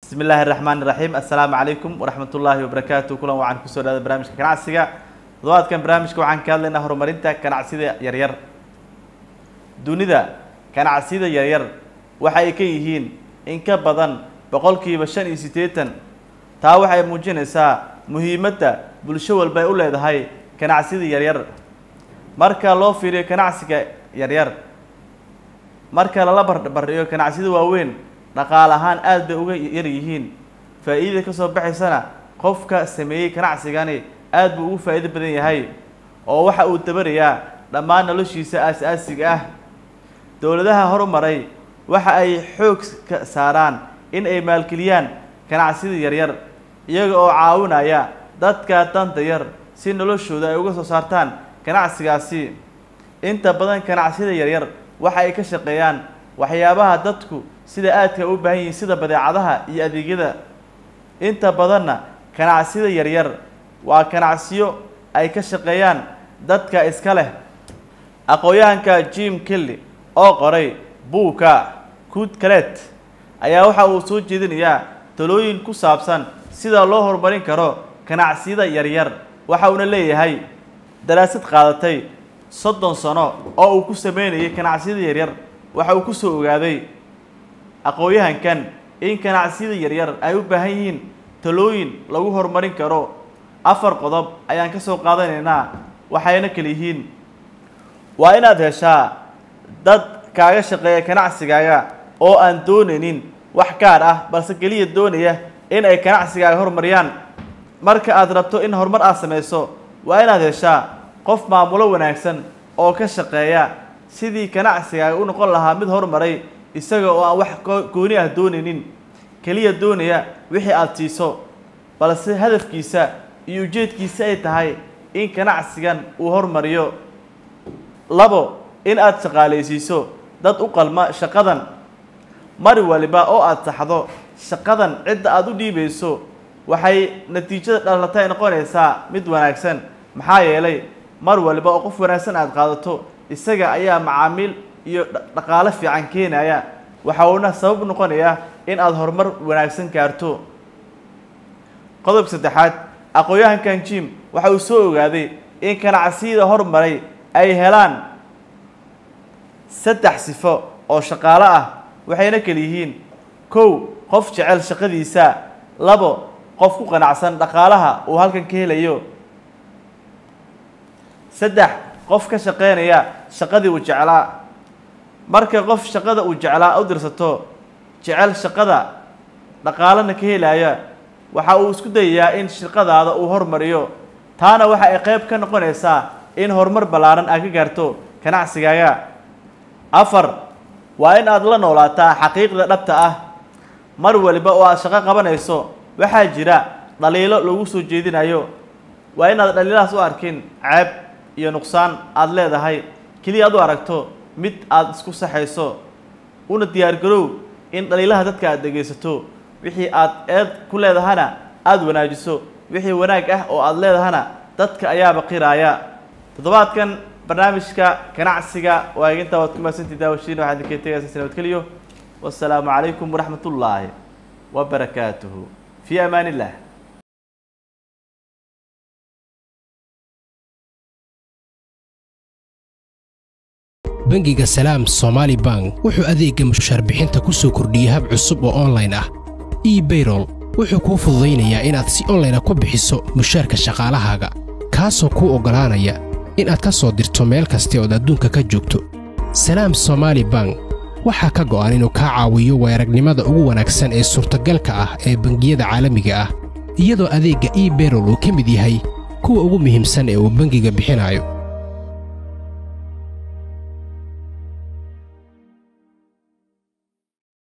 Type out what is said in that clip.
bismi illaahi raxmaan iraxiim assalaamu calaykum waraxmatullaahi wabarakaatu kulan waxaan kusoo dhahda barnaamijka ganacsiga toddobaadkan barnaamijka waxaan ka hadlaynaa horumarinta ganacsida yaryar dunida ganacsiyada yaryar waxa ay ka yihiin in ka badan boqolkiiba shan iyo siddeetan taa waxay muujinaysaa muhiimadda bulsho walba ay u leedahay ganacsiyada yaryar marka loo fiiriyo ganacsiga yaryar marka lala barbardhigo ganacsiyada waaweyn dhaqaal ahaan aada bay uga yar yihiin faa'iidada ka soo baxaysana qofka sameeyey ganacsigani aada buu ugu faa'iido badan yahay oo waxa uu dabarayaa dhammaan noloshiisa aas-aasiga ah dowladaha horumaray waxa ay xoog ka saaraan in ay maalgeliyaan ganacsiyada yaryar iyaga oo caawinaya dadka danta yar si noloshooda ay uga soo saartaan ganacsigaasi inta badan ganacsiyada yaryar waxa ay ka shaqeeyaan waxyaabaha dadku sida aadka u baahan yihiin sida badeecadaha iyo adeegyada inta badanna ganacsiyada yaryar waa ganacsiyo ay ka shaqeeyaan dadka iska leh aqoon-yahanka jim kelly oo qoray buugka good calet ayaa waxa uu soo jeedinayaa talooyin ku saabsan sida loo horumarin karo ganacsiyada yaryar waxa uuna leeyahay daraasad qaadatay soddon sano oo uu ku sameynayay ganacsiyada yaryar waxa uu kusoo ogaaday aqoon-yahankan in ganacsiyada yaryar ay u baahan yihiin talooyin lagu horumarin karo afar qodob ayaan ka soo qaadanaynaa waxayna kala yihiin waa inaad heshaa dad kaaga shaqeeya ganacsigaaga oo aan doonaynin wax gaar ah balse keliya doonaya in ay ganacsigaaga horumariyaan marka aad rabto in horumar aad samayso waa inaad heshaa qof maamulo wanaagsan oo ka shaqeeya sidii ganacsigaaga u noqon lahaa mid horumaray isaga oo aan wax gooni ah doonaynin keliya doonaya wixii aada siiso balse hadafkiisa iyo ujeedkiisa ay tahay in ganacsigan uu hormariyo labo in aada shaqaalaysiiso dad u qalma shaqadan mar waliba oo aada saxdo shaqadan cidda aada u dhiibayso waxay natiijada dhalatay noqonaysaa mid wanaagsan maxaa yeelay mar waliba oo qof wanaagsan aada qaadato isaga ayaa macaamiil iyo dhaqaalo fiican keenaya waxa uuna sabab noqonayaa in aada horumar wanaagsan gaarto qodobka saddexaad aqoon-yahankan jim waxa uu soo ogaaday in ganacsiyada horumaray ay helaan saddex sifo oo shaqaalo ah waxayna kala yihiin kow qof jecel shaqadiisa labo qof ku qanacsan dhaqaalaha uu halkan ka helayo saddex qof ka shaqeynaya shaqadii uu jeclaa marka qof shaqada uu jeclaa u dirsato jecel shaqada dhaqaalana ka helaya waxa uu isku dayayaa in shaqadaada uu hormariyo taana waxa ay qayb ka noqonaysaa in horumar ballaaran aad ka gaarto ganacsigaaga afar waa in aad la noolaataa xaqiiqda dhabta ah mar waliba oo aad shaqo qabanayso waxaa jira dhaliilo lagu soo jeedinayo waa inaad dhaliilahaas u arkin ceeb iyo nuqsaan aada leedahay keliya aad u aragto mid aada isku saxayso una diyaargarow in dhaliilaha dadka aad dhegaysato wixii aad eed ku leedahana aada wanaajiso wixii wanaag ah oo aada leedahana dadka ayaaba qiraaya toddobaadkan barnaamijka ganacsiga waagintaa waad ku mahadsantii daawashiin waxaad idinkee tegaysa sanabadkeliyo wassalaamu calaykum waraxmat ullaahi wabarakaatuhu fii amaan illah bangiga salaam somaali bank wuxuu adeegga mushaarbixinta ku soo kordhiyey hab cusub oo onlayn ah ebayrol wuxuu kuu fududaynayaa inaad si onlayna ku bixiso mushaarka shaqaalahaaga kaasoo kuu oggolaanaya inaad ka soo dirto meel kasta ood adduunka ka joogto salaam somaali bank waxaa ka go'an inuu kaa caawiyo weeragnimada ugu wanaagsan ee suurtagalka ah ee bangiyada caalamiga ah iyadoo adeegga ebayrol uu ka mid yahay kuwa ugu muhiimsan ee uu bangiga bixinayo